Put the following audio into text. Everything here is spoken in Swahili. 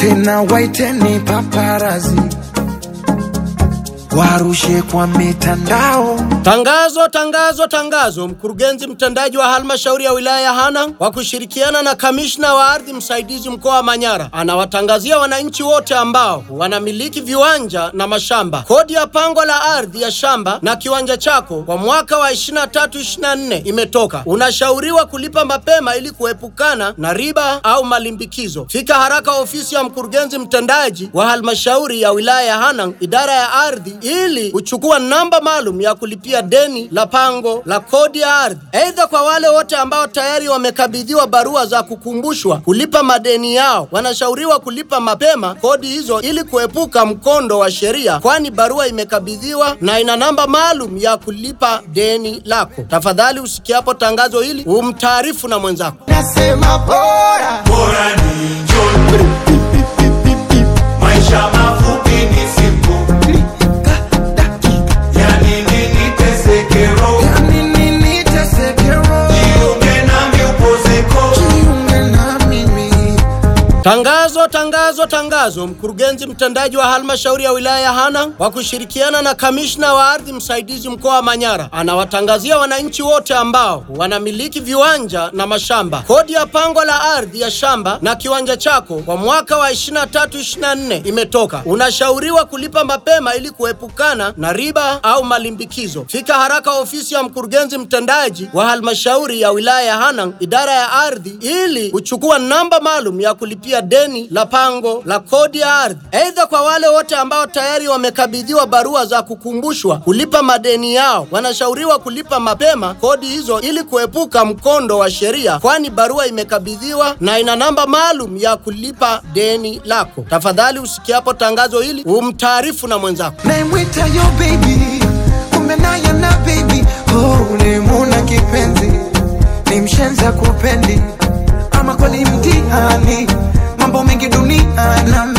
tena waiteni paparazi warushe kwa mitandao. Tangazo, tangazo, tangazo! Mkurugenzi mtendaji wa halmashauri ya wilaya ya Hanang kwa kushirikiana na kamishna wa ardhi msaidizi mkoa wa Manyara anawatangazia wananchi wote ambao wanamiliki viwanja na mashamba kodi ya pango la ardhi ya shamba na kiwanja chako kwa mwaka wa 23-24 imetoka. Unashauriwa kulipa mapema ili kuepukana na riba au malimbikizo. Fika haraka ofisi ya mkurugenzi mtendaji wa halmashauri ya wilaya ya Hanang, idara ya ardhi ili kuchukua namba maalum ya kulipia deni la pango la kodi ya ardhi. Aidha, kwa wale wote ambao tayari wamekabidhiwa barua za kukumbushwa kulipa madeni yao, wanashauriwa kulipa mapema kodi hizo ili kuepuka mkondo wa sheria, kwani barua imekabidhiwa na ina namba maalum ya kulipa deni lako. Tafadhali usikiapo tangazo hili umtaarifu na mwenzako. Nasema bora bora ni John. Maisha mafupi ni siku, yani nini teseke roho, yani nini teseke roho, jiunge nami upozeko. jiunge na mimi Tangazo, tangazo, tangazo! Mkurugenzi mtendaji wa halmashauri ya wilaya ya Hanang kwa kushirikiana na kamishna wa ardhi msaidizi mkoa wa Manyara anawatangazia wananchi wote ambao wanamiliki viwanja na mashamba kodi ya pango la ardhi ya shamba na kiwanja chako kwa mwaka wa 23-24 imetoka. Unashauriwa kulipa mapema ili kuepukana na riba au malimbikizo. Fika haraka ofisi ya mkurugenzi mtendaji wa halmashauri ya wilaya ya Hanang, idara ya ardhi ili kuchukua namba maalum ya kulipia deni la pango la kodi ya ardhi. Aidha, kwa wale wote ambao tayari wamekabidhiwa barua za kukumbushwa kulipa madeni yao, wanashauriwa kulipa mapema kodi hizo ili kuepuka mkondo wa sheria, kwani barua imekabidhiwa na ina namba maalum ya kulipa deni lako. Tafadhali usikiapo tangazo hili umtaarifu na mwenzako. naimwita yo baby, kumbe naye na baby oh, ulimuna kipenzi, ni mshenza kupendi ama kweli mtihani, mambo mengi dunia na